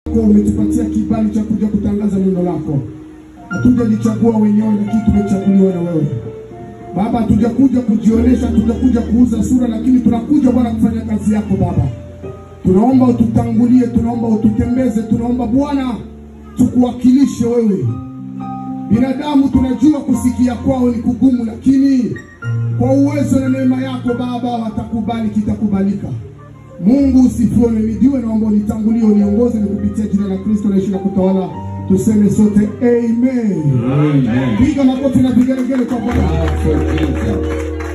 Kwa umetupatia kibali cha kuja kutangaza neno lako. Hatujalichagua wenyewe, lakini tumechaguliwa na wewe Baba. Hatujakuja kujionyesha, hatujakuja kuuza sura, lakini tunakuja Bwana kufanya kazi yako Baba. Tunaomba ututangulie, tunaomba ututembeze, tunaomba Bwana tukuwakilishe wewe. Binadamu tunajua kusikia kwao ni kugumu, lakini kwa uwezo na neema yako Baba watakubali, kitakubalika. Mungu usifiwe, umehimidiwe. Naomba unitangulie, uniongoze, ni kupitia jina la Kristo naishi na kutawala. Tuseme sote amen. Amen. Piga makofi na vigelegele kwa Bwana. Clap for Jesus.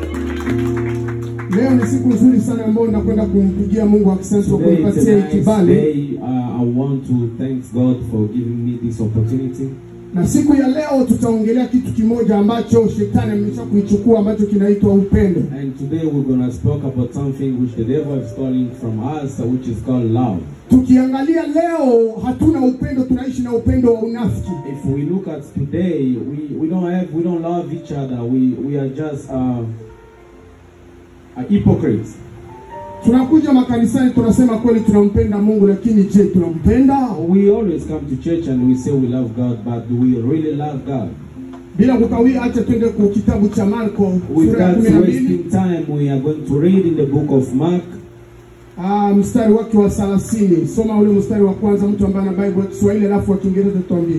Leo ni siku nzuri sana ambayo nakwenda kumpigia Mungu asante kwa Today is kunipatia a hii nice kibali, day. Uh, I want to thank God for giving me this opportunity. na siku ya leo tutaongelea kitu kimoja ambacho shetani amesha kuichukua ambacho kinaitwa upendo. And today we're going to speak about something which the devil is stealing from us, uh, which is called love. Tukiangalia leo, hatuna upendo, tunaishi na upendo wa unafiki. If we look at today, we, we don't have we don't love each other. We we are just uh, uh, hypocrites. Tunakuja makanisani tunasema kweli tunampenda Mungu, lakini je, tunampenda? We always come to church and we say we love God, but do we really love God? Bila kukawia, acha twende kwa kitabu cha Marko sura ya Without kumi na mbili wasting time, we are going to read in the book of Mark, Ah, mstari wake wa thelathini. Soma ule mstari wa kwanza, mtu ambaye ana Bible ya Kiswahili alafu wa Kiingereza tuambie.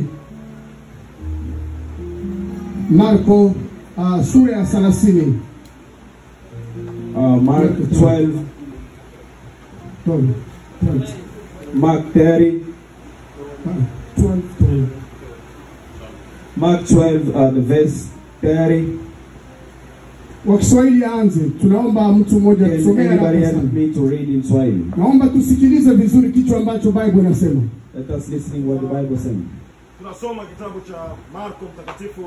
Marko ah, sura ya thelathini. uh, Mark 12, Twelve. Twelve. Mark 30, Ah, twelve, twelve. Mark 12, uh, the verse 30. Wa Kiswahili aanze. Tunaomba mtu mmoja Can tusomee anybody haraka help sana. me to read in Swahili? Naomba tusikilize vizuri kichwa ambacho Bible inasema. Let us listen what the Bible says. Tunasoma kitabu cha Marko mtakatifu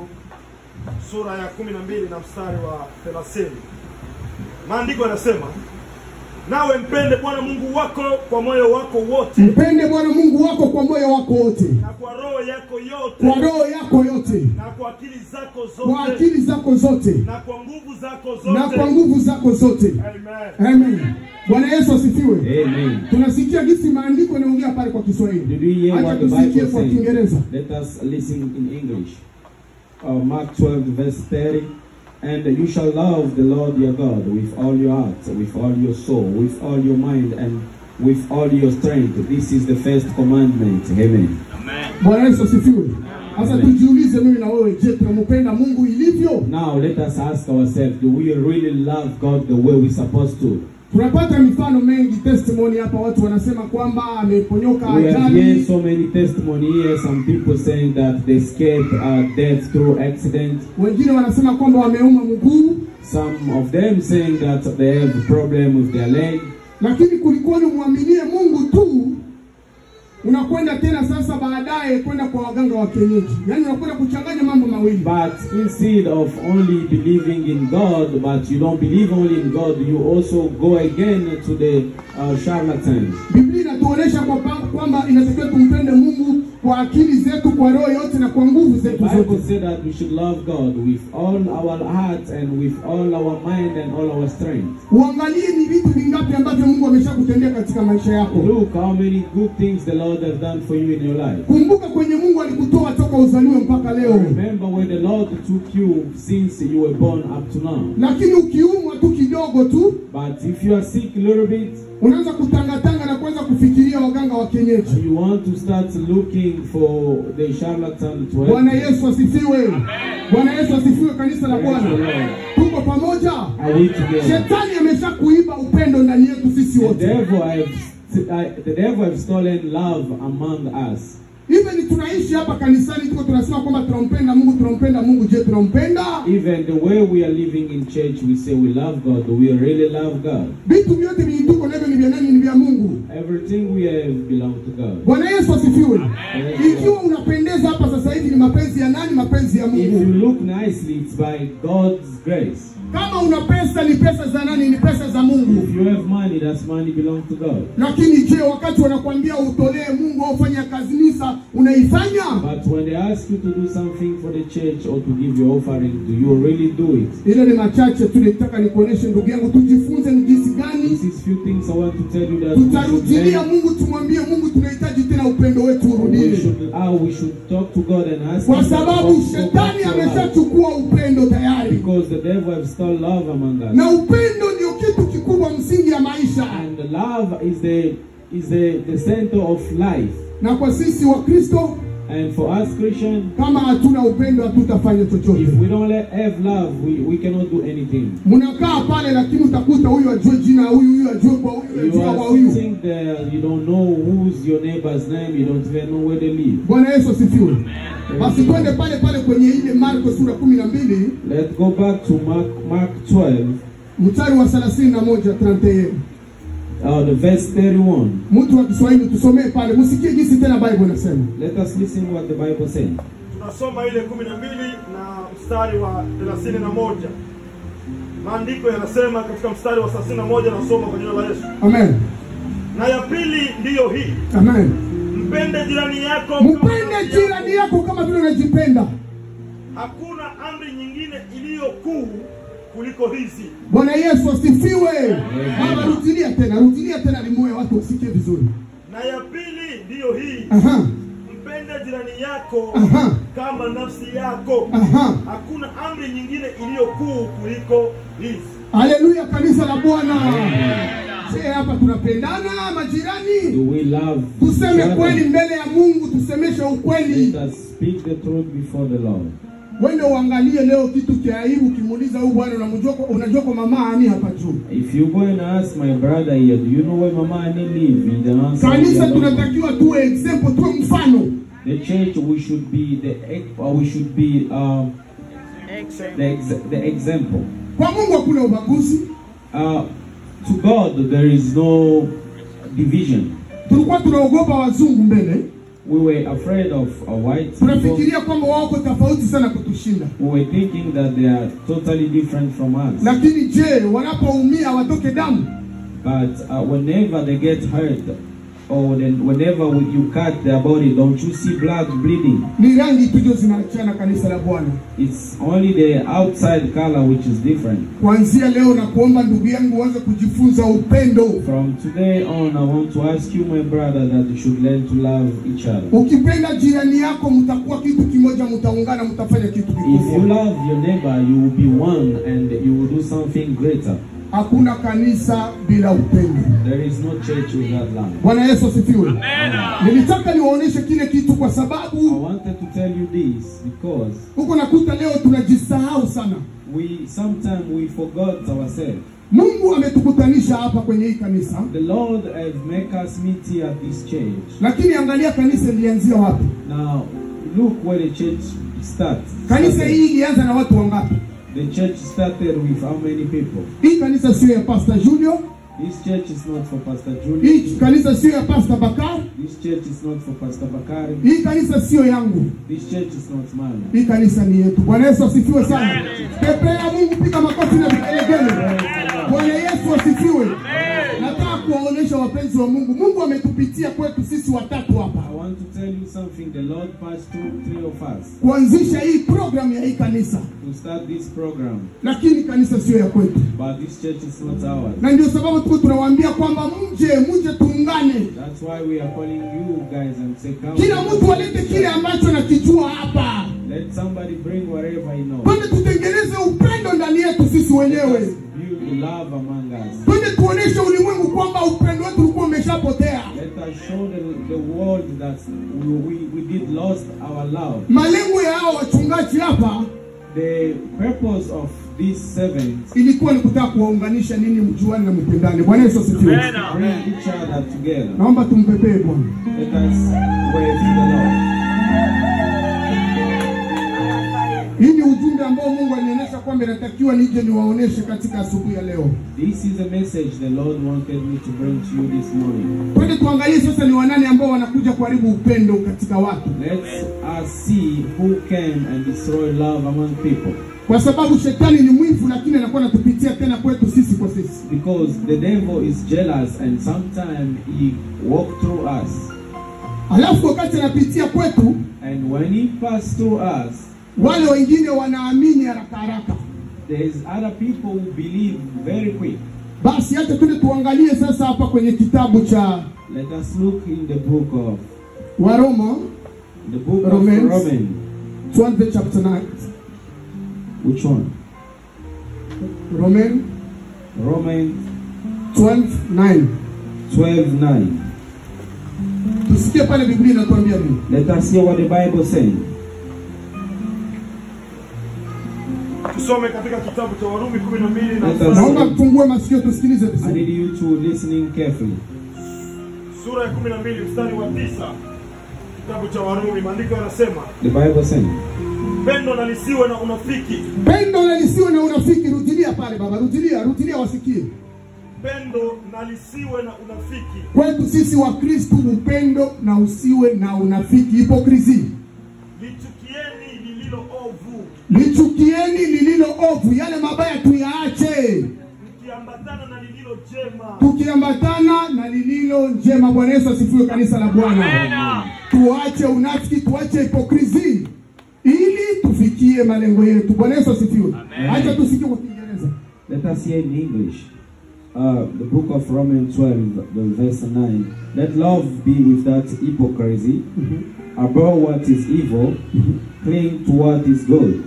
sura ya kumi na mbili na mstari wa thelathini. Maandiko yanasema nawe mpende Bwana Mungu wako kwa moyo wako wote Mpende Bwana Mungu wako kwa moyo wako wote, na kwa roho yako yote kwa roho yako yote, na kwa akili zako kwa zote akili zako zote, na kwa nguvu zako na kwa zote. nguvu zako zote. Amen. Amen. Bwana Yesu asifiwe. Amen. Tunasikia jinsi maandiko yanaongea pale kwa Did Kiswahili. we hear Acha what the tusikie Bible kwa says? Kiingereza. Let us listen in English. Uh, Mark 12, verse 30. And you shall love the Lord your God with all your heart, with all your soul, with all your mind, and with all your strength. This is the first commandment. Amen. Bwana Yesu asifiwe. Sasa tujiulize mimi na wewe, je, tunampenda Mungu ilivyo? Now let us ask ourselves, do we really love God the way we're supposed to? Tunapata mifano mengi testimony hapa, watu wanasema kwamba ameponyoka We have ajali, heard so many testimony here. Some people saying that they escaped uh, death through accident. wengine wanasema kwamba wameuma mguu, Some of them saying that they have a problem with their leg. lakini kulikuwa ni mwaminie Mungu tu. Unakwenda tena sasa baadaye kwenda kwa waganga wa kienyeji, yaani unakwenda kuchanganya mambo mawili. But instead of only believing in God, but you don't believe only in God, you also go again to the uh, charlatans. Biblia inatuonesha kwamba kwamba inatakiwa tumpende Mungu kwa akili zetu, kwa roho yote na kwa nguvu The zetu Bible zote. said that we should love God with all our heart and with all our mind and all our strength. Uangalie ni vitu vingapi ambavyo Mungu ameshakutendea katika maisha yako. Look how many good things the Lord has done for you in your life. Kumbuka kwenye Mungu alikutoa toka uzaliwe mpaka leo, Remember where the Lord took you since you were born up to now. lakini ukiumwa tu kidogo tu But if you are sick a little bit, unaanza kutangatanga na kuanza kufikiria waganga wa kienyeji. you want to start looking for the charlatan to help Bwana you. Yesu asifiwe. Bwana Yesu asifiwe, kanisa la Praise the Bwana. Lord. Tuko pamoja. Are we together? Shetani amesha kuiba upendo ndani yetu sisi The wote. devil have uh, the devil have stolen love among us. Even tunaishi hapa kanisani, tuko tunasema kwamba tunampenda Mungu, tunampenda Mungu. Je, tunampenda? Even the way we are living in church, we say we love God. Do we really love God? Vitu vyote vyenye tuko navyo ni vya nani? Ni vya Mungu. Everything we have belong to God. Bwana Yesu asifiwe. Amen. Ikiwa unapendeza hapa sasa hivi, ni mapenzi ya nani? Mapenzi ya If you Mungu. look nicely, it's by God's grace. Kama una pesa, ni pesa za nani? Ni pesa za Mungu. If you have money, that's money belong to God. Lakini je, wakati wanakuambia utolee Mungu au ufanye ya kanisa unaifanya? But when they ask you to do something for the church or to give your offering, do you really do it? Ile ni machache tu nitaka nikuoneshe ndugu yangu, tujifunze ni jinsi gani This is few things I want to tell you that we should, tutarudilia learn. Mungu, tumwambie Mungu tunahitaji tena upendo wetu we urudie, should, how we should talk to God and ask kwa Him to sababu also go back shetani to love. ameshachukua upendo tayari, Because the devil has stole love among us. na upendo ndio kitu kikubwa msingi ya maisha. And love is the is the, the center of life. Na kwa sisi wa Kristo, And for us Christians, kama hatuna upendo hatutafanya chochote. if we don't let, have love, we, we cannot do anything. Mnakaa pale, lakini utakuta huyu ajue jina ya huyu, huyu ajue kwa huyu, You ajue kwa are huyu. sitting there, you don't know who's your neighbor's name, you don't even know where they live. Bwana Yesu asifiwe. Basi twende pale pale kwenye ile Marko sura kumi na mbili Let's go back to Mark Mark 12, mstari wa thelathini na moja 31. uh, the verse 31. Mtu wa Kiswahili tusomee pale, msikie jinsi tena Bible inasema. Let us listen what the Bible says. tunasoma ile kumi na mbili na mstari wa thelathini na moja maandiko yanasema katika mstari wa thelathini na moja nasoma kwa jina la yesu Amen. na ya pili ndiyo hii Amen. mpende jirani yako kama nafsi Mpende yako. jirani yako kama vile unajipenda. hakuna amri nyingine iliyo kuu kuliko hizi Bwana Yesu asifiwe. Baba, rudilia tena, rudilia tena, limoe watu wasikie vizuri. na ya pili ndiyo hii Aha, mpende jirani yako aha, kama nafsi yako aha. hakuna amri nyingine iliyo kuu kuliko hizi Haleluya, kanisa la Bwana. Je, hapa tunapendana majirani? Do we love Tuseme each kweli other? mbele ya Mungu, tusemeshe ukweli. Let us speak the truth before the Lord. Wende uangalie leo kitu cha aibu, ukimuuliza huyu bwana unamjua kwa- unajua kwa mama ani hapa juu. If you go and ask my brother here, do you know where Mama Annie live? In the answer, Kanisa we don't know. tunatakiwa tuwe example, tuwe mfano. The church, we should be the ex- or we should be um, the, ex- the example. Kwa Mungu hakuna ubaguzi. Uh, to God, there is no division. Tulikuwa tunaogopa wazungu mbele, We were afraid of uh, white people. tunafikiria kwamba wako tofauti sana kutushinda. We were thinking that they are totally different from us. Lakini je, wanapoumia watoke damu? But uh, whenever they get hurt, or then whenever you cut their body, don't you see blood bleeding? Ni rangi tu ndio zinaachana kanisa la Bwana. It's only the outside color which is different. Kuanzia leo na kuomba ndugu yangu uanze kujifunza upendo. From today on, I want to ask you, my brother, that you should learn to love each other. Ukipenda jirani yako, mtakuwa kitu kimoja, mtaungana, mtafanya kitu If you kikubwa. love your neighbor, you will be one and you will do something greater. Hakuna kanisa bila upendo. There is no church without love. Bwana Yesu asifiwe. Nilitaka niwaoneshe kile kitu kwa I sababu wanted to tell you this because huko nakuta leo tunajisahau sana. we sometimes we forgot ourselves. Mungu ametukutanisha hapa kwenye hii kanisa, The Lord has make us meet here at this church. lakini angalia kanisa lilianzia wapi? Now, look where the church starts. Kanisa hii ilianza na watu wangapi? The church started with how many people? Hii kanisa sio ya Pastor Junior, This church is not for Pastor Julie. hii kanisa sio ya Pastor Bakar, This church is not for Pastor Bakari. hii kanisa sio yangu. This church is not mine. Hii kanisa ni yetu. Bwana Yesu asifiwe sana. Pepea Mungu, piga makofi na vigelegele. Bwana Yesu asifiwe. Nataka kuwaonyesha wapenzi wa Mungu, Mungu ametupitia kwetu sisi watatu hapa I want to tell you something. The Lord passed through three of us kuanzisha hii program ya hii kanisa, to start this program, lakini kanisa sio ya kwetu, but this church is not ours. na ndio sababu tuko tunawaambia kwamba mje, mje tuungane, That's why we are calling you guys and say, come. kila mtu alete kile ambacho anakijua hapa, Let somebody bring whatever he knows. twende tutengeneze upendo ndani yetu sisi wenyewe, Build love among us. twende tuoneshe ulimwengu kwamba upendo wetu ulikuwa umeshapotea. Let us show the, the world that we, we, we did lost our love. Malengo ya hao wachungaji hapa The purpose of these servants ilikuwa ni kutaka kuwaunganisha nini, mjuane na mpendane. Bwana Yesu asifiwe. bring each other together. Naomba tumpepee Bwana. Let us wave to the Lord. Hii ni ujumbe ambao Mungu alinionyesha kwamba inatakiwa nije niwaoneshe katika asubuhi ya leo. This is a message the Lord wanted me to bring to you this morning. Twende tuangalie sasa ni wanani ambao wanakuja kuharibu upendo katika watu, Let's us see who came and destroyed love among people. kwa sababu shetani ni mwivu, lakini anakuwa anatupitia tena kwetu sisi kwa sisi. Because the devil is jealous and sometimes he walk through us. alafu wakati anapitia kwetu And when he passed through us, wale wengine wanaamini haraka haraka. there's other people who believe very quick. Basi hata tule tuangalie sasa hapa kwenye kitabu cha Let us look in the book of Waroma the book Romans. of Romans. 12 chapter 9. Which one? Roman Romans 12 9. 12 9. Tusikie pale Biblia inatuambia nini. Let us hear what the Bible says. tusome katika kitabu cha warumi kumi na mbili na Let us- mstari- Naomba mfungue masikio tusikilize I vizuri. need you to listening carefully. sura ya kumi na mbili mstari wa tisa kitabu cha warumi maandiko yanasema The Bible says, pendo na lisiwe na unafiki Pendo na lisiwe na unafiki. Rudilia pale baba, rudilia, rudilia wasikie. pendo na lisiwe na unafiki Kwetu sisi wa Kristu upendo na usiwe na unafiki, hipokrisi. lichukieni lililo ovu Lichukieni lililo ovu, yale mabaya tuyaache, mkiambatana na lililo jema tukiambatana na lililo njema. Bwana Yesu asifiwe, kanisa la Bwana. Tuache unafiki, tuache hipokrisi ili tufikie malengo yetu. Bwana Yesu asifiwe. Acha tusikie kwa Kiingereza. let us hear in English. Uh, the book of Romans 12, the verse 9. Let love be without hypocrisy. Abhor what is evil, cling to what is good.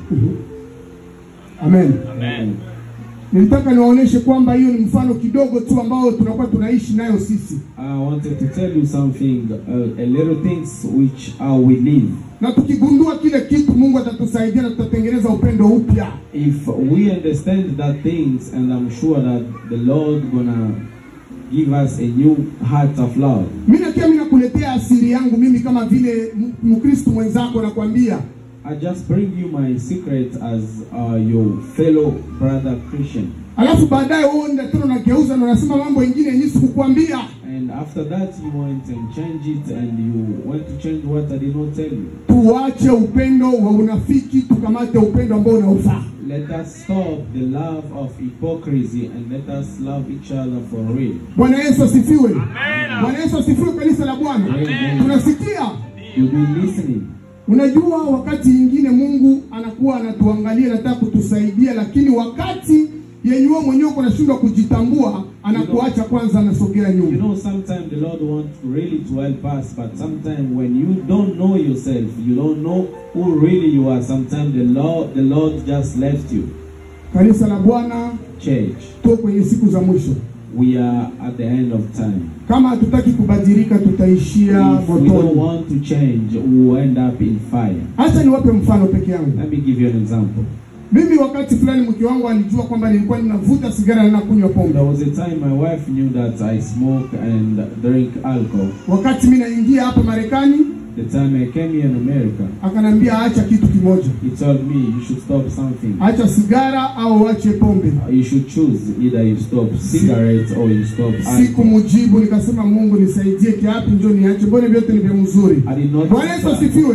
Amen. Amen. Nilitaka niwaoneshe kwamba hiyo ni mfano kidogo tu ambao tunakuwa tunaishi nayo sisi, I wanted to tell you something, uh, a little things which uh, we live. na tukigundua kile kitu, Mungu atatusaidia na tutatengeneza upendo upya. If we understand that things, and I'm sure that the Lord gonna give us a new heart of love. Mimi nakia mimi nakuletea asiri yangu mimi kama vile M- Mkristo mwenzako, nakwambia I just bring you my secret as uh, your fellow brother Christian. alafu baadaye wewe ndio tena unageuza na unasema mambo mengine yenyewe sikukwambia. And after that, you went and changed it, and you went to change what I did not tell you. Tuache upendo wa unafiki, tukamate upendo ambao unaofaa. Let us stop the love of hypocrisy and let us love each other for real. Bwana Yesu asifiwe. Bwana Yesu asifiwe, kanisa la Bwana. Amen. Tunasikia You be listening. Unajua, wakati ingine Mungu anakuwa anatuangalia, anataka kutusaidia, lakini wakati yenye wewe mwenyewe uko unashindwa kujitambua, anakuacha kwanza, anasogea You nyuma. know, sometimes the Lord wants really to help us, but sometimes when you don't know yourself, you don't know who really you are. Sometimes the Lord, the Lord just left you. Kanisa la Bwana, Church, tuko kwenye siku za mwisho. we are at the end of time. Kama hatutaki kubadilika, tutaishia If we don't motoni. want to change, we will end up in fire. Acha niwape mfano peke yangu. Let me give you an example. Mimi wakati fulani mke wangu alijua kwamba nilikuwa ninavuta sigara na nakunywa pombe. There was a time my wife knew that I smoke and drink alcohol. Wakati mimi naingia hapa Marekani, The time I came here in America, akanambia acha kitu kimoja, he told me you should stop something. acha sigara au ache pombe. You should choose either you stop cigarettes or you stop alcohol. Sikumjibu, nikasema Mungu nisaidie, kiapi njo niache, mbona vyote ni vya mzuri. I did not. Bwana Yesu asifiwe.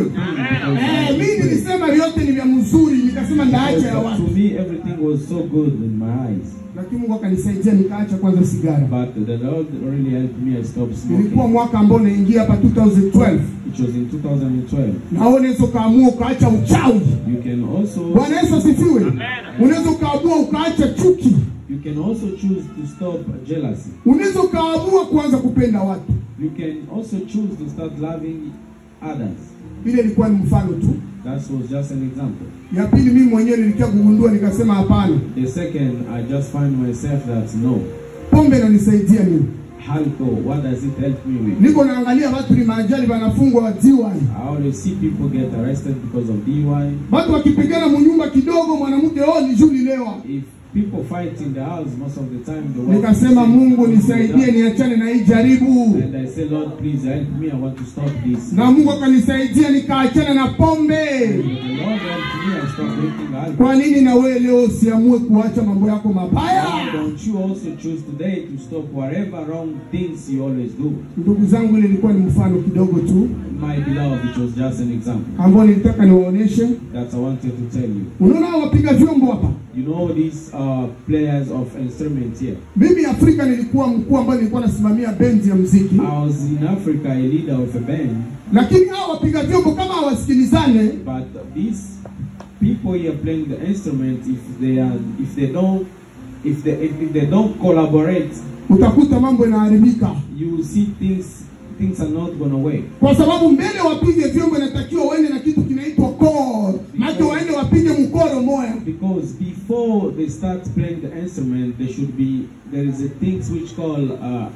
Eh, mimi nilisema vyote ni vya mzuri, nikasema ndaacha ya To watu, me, everything was so good in my eyes. lakini Mungu akanisaidia nikaacha kwanza sigara. But the Lord really helped me. I stopped Ilikuwa smoking. mwaka ambao naingia hapa 2012, It was in 2012. na wewe unaweza ukaamua ukaacha uchawi. You can also Bwana Yesu asifiwe. Unaweza ukaamua ukaacha chuki, you can also choose to stop jealousy. unaweza ukaamua kuanza kupenda watu. You can also choose to start loving others. Ile ilikuwa ni mfano tu. That was just an example. Ya pili, mimi mwenyewe nilikia kugundua, nikasema hapana, The second, I just find myself that no, pombe inanisaidia mimi. alcohol. What does it help me with? Niko naangalia watu ni maajali wanafungwa wa DUI. I always see people get arrested because of DUI. Watu wakipigana munyumba kidogo, mwanamke oh, ni juu lilewa. If people fight in the house, most of the time the wife Nikasema will say, Mungu nisaidie, niachane na hii jaribu, And I say, Lord, please help me. I want to stop this. na Mungu akanisaidia nikaachana na pombe. And the Lord helped me. I stopped drinking alcohol. Kwa nini na wewe leo usiamue kuacha mambo yako mabaya? Why don't you also choose today to stop whatever wrong things you always do? Ndugu zangu, ile ilikuwa ni mfano kidogo tu My beloved, it was just an example ambao nilitaka niwaoneshe. that I wanted to tell you. Unaona hao wapiga vyombo hapa, You know these uh, players of instruments here. Mimi Afrika nilikuwa mkuu ambaye nilikuwa nasimamia bendi ya muziki, I was in Africa, a leader of a band, lakini hao wapiga vyombo kama hawasikilizane, but these people here playing the instrument, if they are, if they don't, if they if, if they don't collaborate, utakuta mambo yanaharibika, you see things things are not gonna work. kwa sababu mbele wapige vyombo inatakiwa waende na kitu kinaitwa koro, maana waende wapige mkoro moya. Because before they start playing the instrument, there should be there is a things which call uh,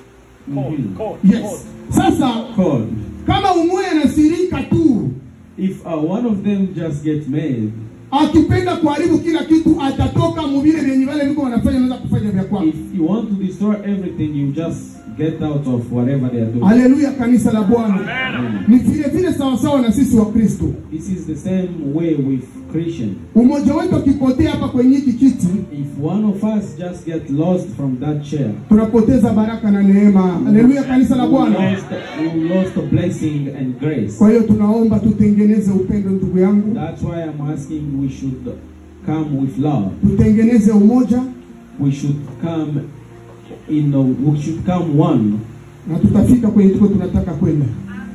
mhm, Yes. Sasa chord. kama umoja anasirika tu If uh, one of them just get made, akipenda kuharibu kila kitu atatoka muvile vyenye vale viko wanafanya naweza kufanya vya kwako. if you want to destroy everything, you just get out of whatever they are doing. Haleluya, kanisa la Bwana. Ni vile vile sawasawa na sisi wa Kristo. This is the same way with Christian. Umoja wetu akipotea hapa kwenye hiki kiti, If one of us just get lost from that chair, tunapoteza baraka na neema. Haleluya, kanisa la we Bwana. lost, we lost the blessing and grace. Kwa hiyo tunaomba tutengeneze upendo, ndugu yangu, That's why I'm asking we should come with love. tutengeneze umoja We should come in a, we should come one. na tutafika kwenye tuko tunataka kwenda.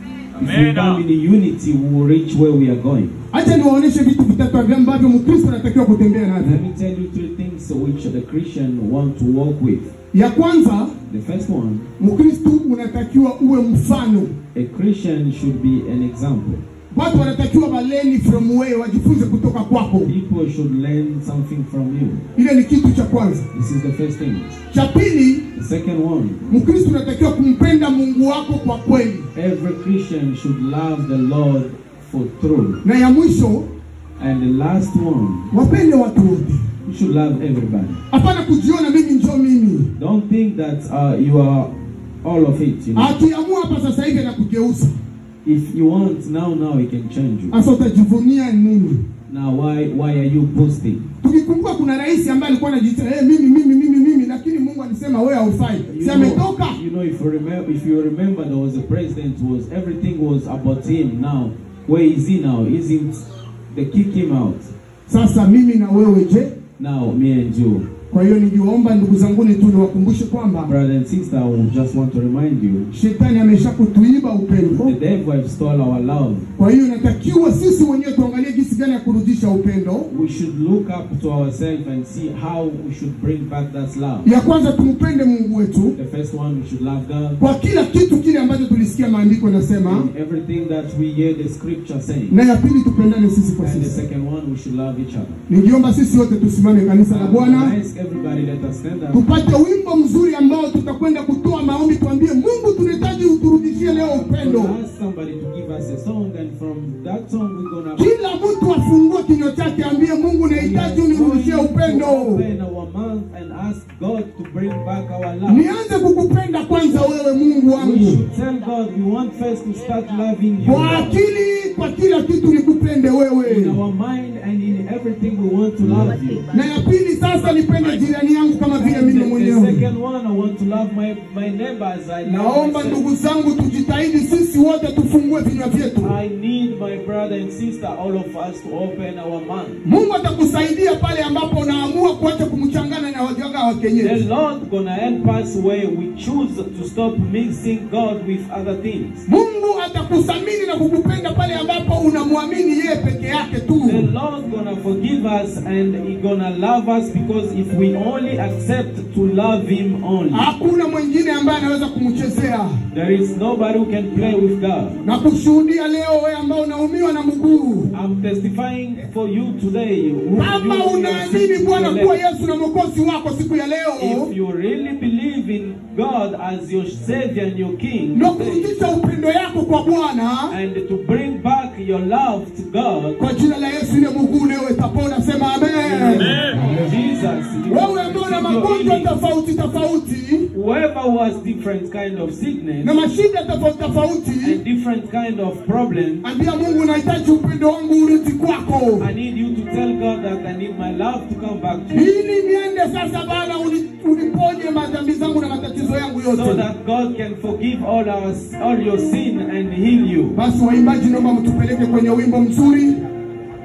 If we come in unity, we will reach where we are going. Acha niwaoneshe vitu vitatu ambavyo Mkristo anatakiwa kutembea navyo. Let me tell you three things which the Christian want to walk with. Ya kwanza, The first one, Mkristo unatakiwa uwe mfano. a Christian should be an example. Watu wanatakiwa waleni from wewe, wajifunze kutoka kwako. People should learn something from you. Ile ni kitu cha kwanza. This is the first thing. Cha pili, The second one, Mkristo unatakiwa kumpenda Mungu wako kwa kweli, every Christian should love the Lord for truth. na ya mwisho, And the last one, wapende watu wote. you should love everybody. Hapana kujiona mimi njo mimi. Don't think that uh, you are all of it. You know? Akiamua hapa sasa hivi anakugeuza, If you want now, now he can change you. sasa utajivunia nini? Now, why why are you boasting? Tukikumbuka kuna rais ambaye alikuwa anajiita hey, mimi mimi mimi mimi, lakini Mungu alisema wewe haufai, You si ametoka? know, you know, if you remember, if you remember, there was a president. Was everything was about him? Now, where is he now? Isn't they kick him out? Sasa mimi na wewe je? Now, me and you, Kwa hiyo niliwaomba ndugu zanguni tu niwakumbushe kwamba brother and sister, I will just want to remind you, shetani amesha kutuiba upendo. the devil have stole our love. Kwa hiyo inatakiwa sisi wenyewe tuangalie jinsi gani ya kurudisha upendo. We should look up to ourselves and see how we should bring back that love. Ya kwanza tumpende Mungu wetu The first one, we should love God. kwa kila kitu kile ambacho tulisikia maandiko nasema, In everything that we hear the scripture saying. na ya pili tupendane sisi kwa And the sisi. second one, we should love each other. Ningiomba sisi wote tusimame kanisa la I Bwana, ask everybody, let us stand up. tupate wimbo mzuri ambao tutakwenda kutoa maombi, tuambie Mungu, tunahitaji uturudishie leo We'll upendo. ask somebody to give us a song, and from that song, we're gonna. Kila mtu afungue kinywa chake, ambie Mungu, We are nahitaji going unirudishie to upendo. open our mouth and ask God to bring back our love. Nianze kukupenda kwanza wewe Mungu We wangu, should tell God we want first to start loving you. kwa akili, kwa kila kitu nikupende In wewe, our mind and in everything, we want to love you. na ya pili sasa nipende jirani yangu kama vile And mimi the, the mwenyewe. second one, I want to love my, my neighbor as I love Naomba myself. ndugu zangu, tujitahidi sisi wote tufungue vinywa vyetu. I need my brother and sister, all of us, to open our mouth. Mungu atakusaidia pale ambapo unaamua kuacha kumchangana na wajanga wa The kienyeji. Lord gonna help us where we choose to stop mixing God with other things. Mungu atakusamini na kukupenda pale ambapo unamwamini yeye peke yake tu. The Lord gonna forgive us and He gonna love us because if we only accept to love Him only, Hakuna mwingine ambaye anaweza kumchezea there is nobody who can play with God. na kushuhudia leo, wewe ambao unaumiwa na mguu, I'm testifying for you today. who kama you- you are unaamini sitting Bwana to the kuwa left. Yesu na mwokozi wako siku ya leo, If you really believe in God as your Savior and your King, na today, kurudisha upendo yako kwa Bwana and to bring back your love to God, kwa jina la Yesu, ile mguu leo itapona. Sema amen. Jesus, you Wewe ambao una receive your magonjwa healing. tofauti tofauti whoever who has different kind of sickness na mashida tofauti tofauti, and different kind of problem, ambia Mungu, nahitaji upendo wangu urudi kwako, I need you to tell God that I need my love to come back to you, ili niende sasa Bwana, uni- uniponye madhambi zangu na matatizo yangu so yote. that God can forgive all our all your sin and heal you. Basi waimbaji, naomba mtupeleke kwenye wimbo mzuri.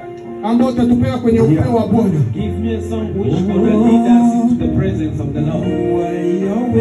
ambao utatupeleka kwenye upeo wa Bwana. Give me a song which will lead us into the presence of the Lord.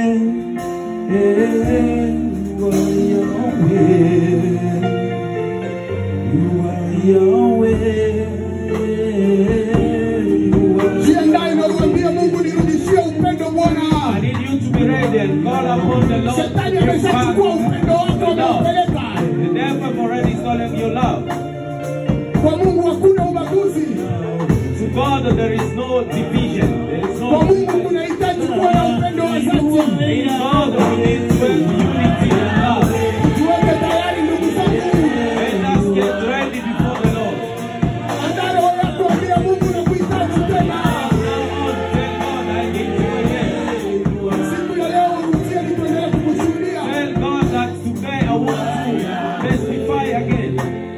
Jiandae na uambie Mungu, nirudishie upendo Bwana. I need you to be ready and call upon the Lord. Shetani to give ameshachukua back upendo wako the Lord. ameupeleka. The devil have already stolen your love. Kwa Mungu hakuna ubaguzi. To God there is no division. There is Kwa no Mungu kunahitaji kuwa na upendo wa dhati. In God we need to have unity and love. Tuweke tayari ndugu zangu. Let us get ready before the Lord. Andaa roho yako, ambia Mungu nakuhitaji tena. Now on, tell God I need you again. Siku ya leo urudie ili tuendelee kukushuhudia. Tell God that today I want to testify again.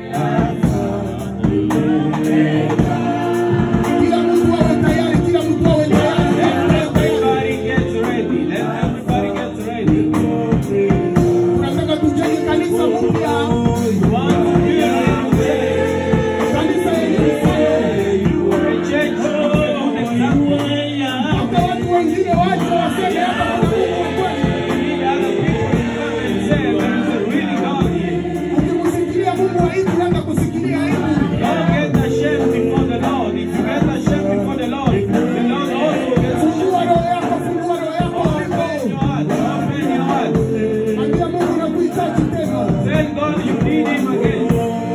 Kila mtu awe tayari, kila mtu awe tayari. Let everybody get ready. Let everybody get ready. Tunataka tujenge kanisa mpya, We want to build a new church. kanisa yenye mfano. A church with a good example. Hata watu wengine waje waseme hapa kuna Mungu wa kweli. We need other people to come and say there is a really God here. Ukimsikilia Mungu aibu, unaanza kusikilia aibu. Don't get ashamed before the Lord. If you get ashamed before the Lord, the Lord also gets ashamed. Fungua roho yako, fungua roho yako Open hapo. your heart. Open your heart. Ambia Mungu nakuhitaji tena. Tell God you need Him again.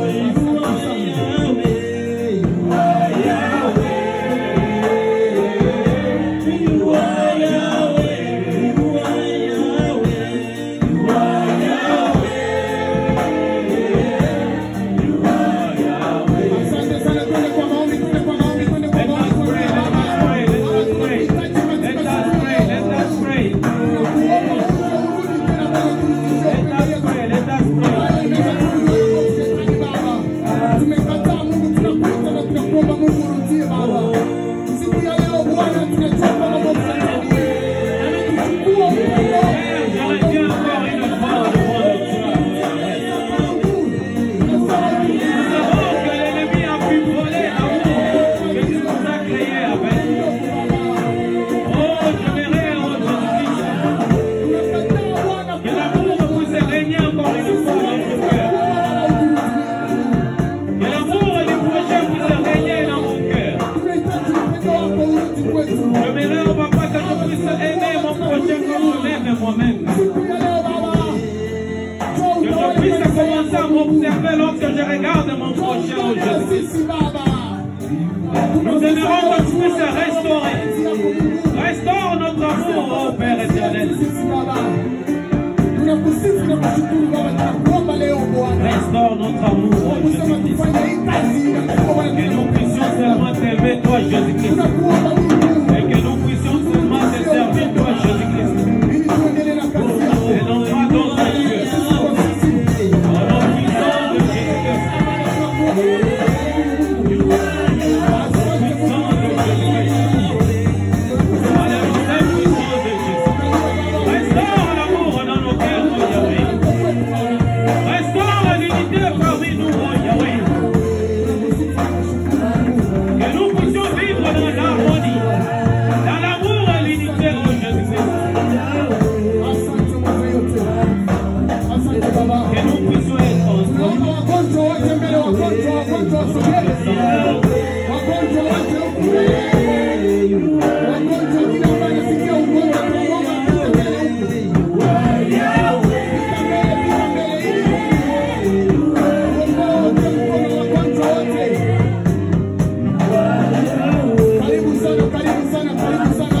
Asante sana, twende kwa maombi, twende kwa maombi, twende kwa Let us maombi. pray. Let us pray. Let us pray. Let us pray. Let us pray. Let us pray. Let us pray. Tumekataa Mungu, tunakuita na tunakuomba Mungu urudie Baba. Siku ya leo Bwana, tunachoka mambo fulani. Ametuchukua upendo J'aurais bien encore une fois devant le trône. Nous savons que l'ennemi a pu voler l'amour que tu nous as créé avec. Oh, j'aimerais, oh Jésus-Christ, que l'amour puisse régner encore une fois dans mon cœur. Que l'amour du prochain puisse régner dans mon cœur. J'aimerais, oh papa, que je puisse aimer mon prochain comme moi-même et moi-même. Que je puisse commencer à m'observer lorsque je regarde mon prochain au Jésus-Christ. Nous aimerons que tu puisses restaurer. Restaure notre amour, oh Père éternel. Restaure notre amour, oh Jésus-Christ. Que nous puissions seulement t'aimer, toi, Jésus-Christ. Et que nous puissions seulement te servir, toi, Jésus-Christ. Et non pas d'autres dieux. Au nom puissant de Jésus-Christ. Puissant de Jésus-Christ. Par le sang puissant de Jésus. Restaure l'amour dans nos cœurs, oh Yahweh. Restaure l'unité parmi nous, oh Yahweh. Que nous puissions vivre dans l'harmonie, dans l'amour et l'unité, oh Jésus-Christ. Que nous puissions être ensemble. wagonjwa wote mbele, wagonjwa, wagonjwa wasogee. Wagonjwa wote huku mbele. Wagonjwa kila ambaye anasikia ugonjwa tunaomba apite mbele huku. Pita mbele, pita mbele ili uongoe wote mkono wagonjwa wote. Karibu sana, karibu sana, karibu sana.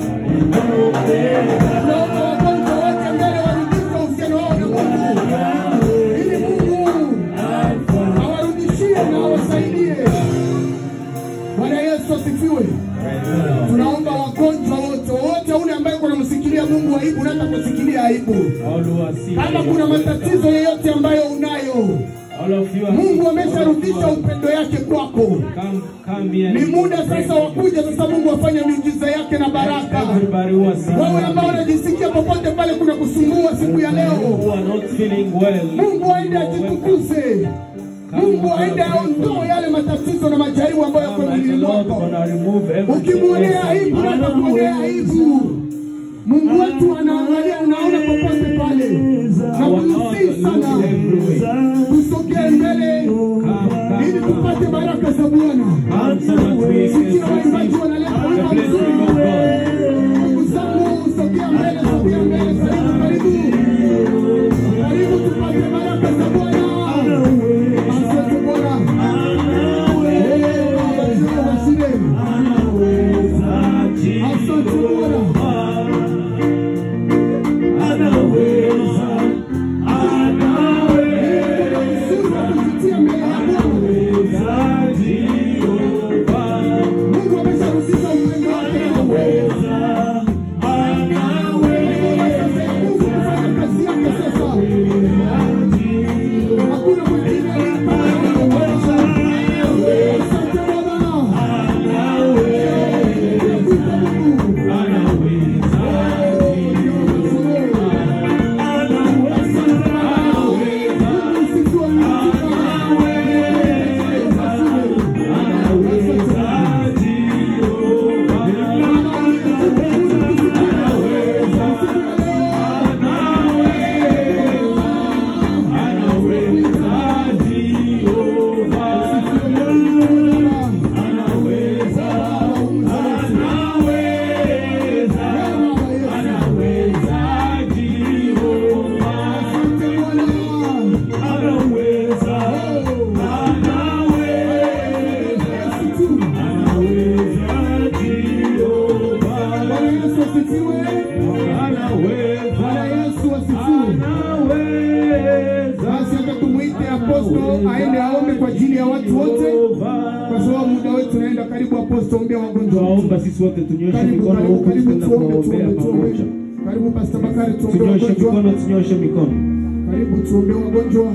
Naomba wagonjwa wote mbele warudishe uhusiano wao na Mungu. Ili Mungu awarudishie na awasaidie. Bwana Yesu asifiwe. Tunaomba wagonjwa wote wote, ule ambaye kunamsikilia Mungu aibu, unataka kusikilia aibu. All who are sick, Kama kuna matatizo yoyote ambayo unayo, all of you are Mungu sick. amesharudisha upendo yake kwako. Come, come here. Ni muda sasa wa kuja sasa, Mungu afanye miujiza yake na baraka. Everybody who are sick, Wewe ambao unajisikia popote pale kuna kusumbua siku ya who leo, are not feeling well, Mungu aende ajitukuze. Mungu Mungu aende aondoe yale matatizo na majaribu ambayo yako Come and the mwilini Lord mwako. gonna remove everything. Ukimwonea aibu else. hata kuonea aibu. Mungu wetu anaangalia, unaona popote pale, na Our Lord kusihi looks sana everywhere. tusogee mbele Come, ili come, tupate baraka za Bwana. come so that we can Sikia waimbaji wanaleta the wimbo blessing mzuri. of God. Ndugu zangu, sogea mbele, sogea mbele, karibu, karibu, karibu, tupate baraka za Bwana. Asante Bwana. Eh, Baba, Jehova Shire. Asante Bwana. Uzuri wa kupitia mbele ya Bwana. Mungu amesharudisha upendo wake na uwezo. Mungu kufanya kazi yake sasa. Hakuna mwingine aliyepata uwezo. Asante Bwana. Nakuita Mungu. Usifiwe Bwana Yesu asifiwe. Bwana Yesu asifiwe. Basi hata tumwite aposto aende aombe kwa ajili ya watu wote, kwa sababu muda wetu unaenda karibu. Aposto, ombea wagonjwa. Tuwaomba sisi wote tunyoshe Karibu, mikono karibu, huku karibu, tukienda tuombe, kuwaombea tuombe, tuombe. pamoja. Karibu Pastor Bakari, tuombe Tunyoshe wagonjwa. mikono, tunyoshe mikono. Karibu tuombe wagonjwa.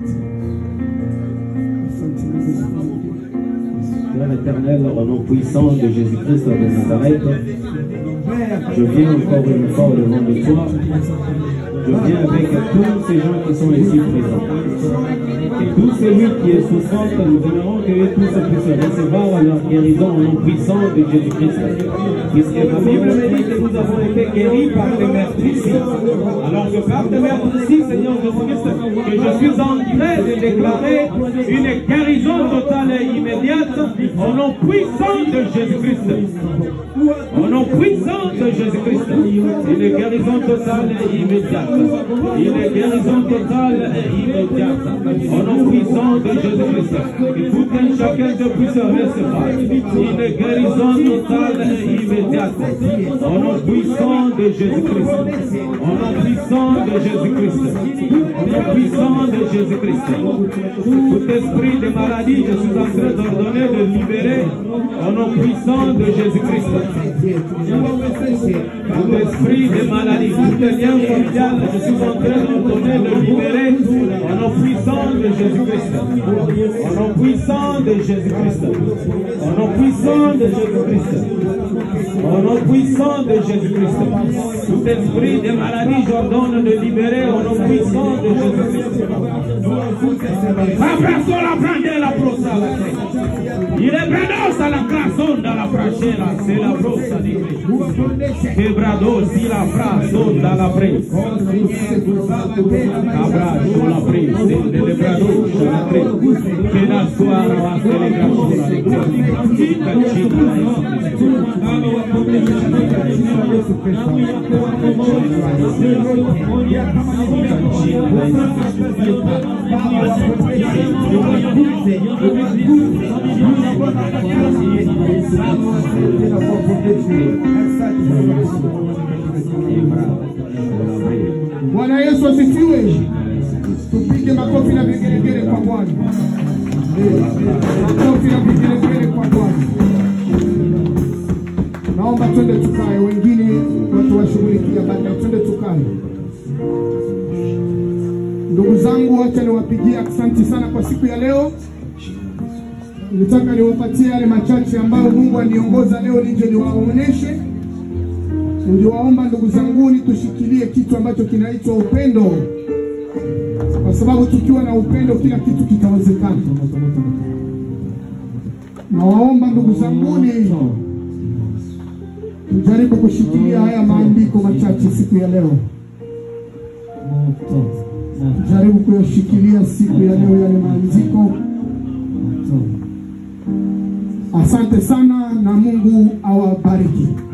Asante Mungu. Père éternel, au nom puissant de Jésus-Christ de Nazareth, je viens encore une fois au devant de toi. Je viens avec tous ces gens qui sont ici présents. Et tous celui qui est souffrant, nous aimerons que tous puissent recevoir leur guérison au nom puissant de Jésus-Christ. Puisque la Bible me dit que nous avons été guéris par les meurtrissures. Alors que par les meurtrissures, Seigneur Jésus-Christ, que je suis en train de déclarer une guérison totale et immédiate au nom puissant de Jésus-Christ. Au nom puissant de Jésus-Christ. Une guérison totale et immédiate. Une guérison totale et immédiate. Au nom puissant de Jésus-Christ. Que tout un chacun de puisse recevoir. Une guérison totale et immédiate. Au nom puissant de Jésus-Christ. Au nom puissant de Jésus-Christ. Au nom puissant de Jésus-Christ. Tout esprit de maladie, je suis en train d'ordonner de libérer au nom puissant de Jésus-Christ. Tout esprit de maladie, tout lien familial, je suis en train d'ordonner de libérer au nom puissant de Jésus-Christ. Au nom puissant de Jésus-Christ. Au nom puissant de Jésus-Christ. Au nom puissant de Jésus-Christ. Tout esprit de maladie, j'ordonne de libérer au nom puissant de Jésus-Christ. Abrazo la prende la brossa la Il est brado la crason dans la frachera, c'est la brossa di Cristo. Quebrado si la frason dans la presa. Abrazo la presa, del brado la presa. Que la suara va a celebrar la alegría. Cachina Bwana Yesu asifiwe. Tupige makofi na vigelegele kwa Bwana. Makofi na vigelegele kwa Bwana. Naomba twende tukae, wengine watu washughulikia baadaye. Twende tukae. Ndugu zangu, wacha niwapigie asante sana kwa siku ya leo. Nitaka niwapatie yale machache ambayo Mungu aliongoza leo nije niwaoneshe. Niliwaomba ndugu zanguni tushikilie kitu ambacho kinaitwa upendo, kwa sababu tukiwa na upendo kila kitu kitawezekana. Nawaomba ndugu zanguni, tujaribu kushikilia haya maandiko machache siku ya leo, tujaribu kuyashikilia siku ya leo yale maandiko. Asante sana na Mungu awabariki.